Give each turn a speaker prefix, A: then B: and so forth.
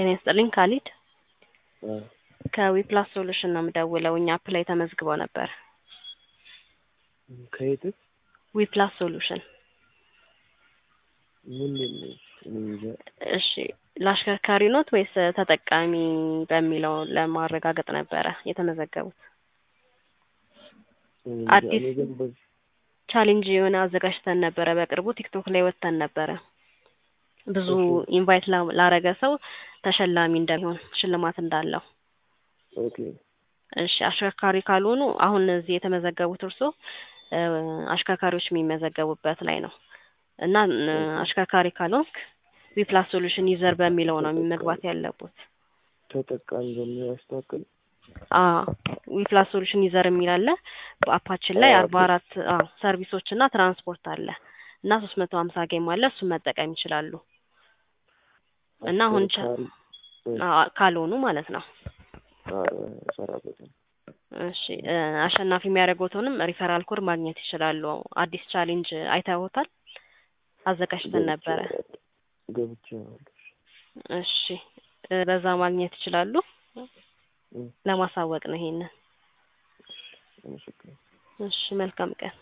A: ጤና ይስጥልኝ ካሊድ
B: አ
A: ከዊፕላስ ሶሉሽን ነው የምደውለው። እኛ አፕ ላይ ተመዝግበው ነበር።
B: ከየት
A: ዊፕላስ ሶሉሽን
B: ምንድን ነው? እኔ እንጃ።
A: እሺ ለአሽከርካሪ ኖት ወይስ ተጠቃሚ በሚለው ለማረጋገጥ ነበረ የተመዘገቡት?
B: እኔ እንጃ።
A: አዲስ
B: እኔ ግን በዚህ
A: ቻሌንጅ የሆነ አዘጋጅተን ነበረ። በቅርቡ ቲክቶክ ላይ ወጥተን ነበረ። ብዙ
B: እሺ።
A: ኢንቫይት ላ- ላረገ ሰው ተሸላሚ እንደሚሆን ሽልማት እንዳለው።
B: ኦኬ
A: እሺ አሽከርካሪ ካልሆኑ አሁን እዚህ የተመዘገቡት እርሶ እ አሽከርካሪዎች የሚመዘገቡበት ላይ ነው እና እ አሽከርካሪ ካልሆንክ ዊፕላስ ሶሉሽን ዩዘር በሚለው ነው መግባት ያለቡት።
B: ተጠቃሚ በሚል ያስተካክል።
A: ዊፕላስ ሶሉሽን ዩዘር የሚል አለ። በአፓችን ላይ
B: አዎ፣
A: አርባ አራት ሰርቪሶች እና ትራንስፖርት አለ እና ሶስት መቶ ሀምሳ ጌም አለ። እሱን መጠቀም ይችላሉ እና አሁን ቻ-
B: አሽከርካሪ እ
A: አ- ካልሆኑ ማለት ነው።
B: አ እሰራበታለሁ።
A: እሺ እ አሸናፊ የሚያደርጉትንም ሪፈራል ኮድ ማግኘት ይችላሉ። አዲስ ቻሌንጅ አይተውታል? አዘጋጅተን ነበረ።
B: ገብቼ
A: እሺ እ በዛ ማግኘት ይችላሉ።
B: እ
A: ለማሳወቅ ነው ይሄንን።
B: አመሰግናለሁ።
A: እሺ መልካም ቀን።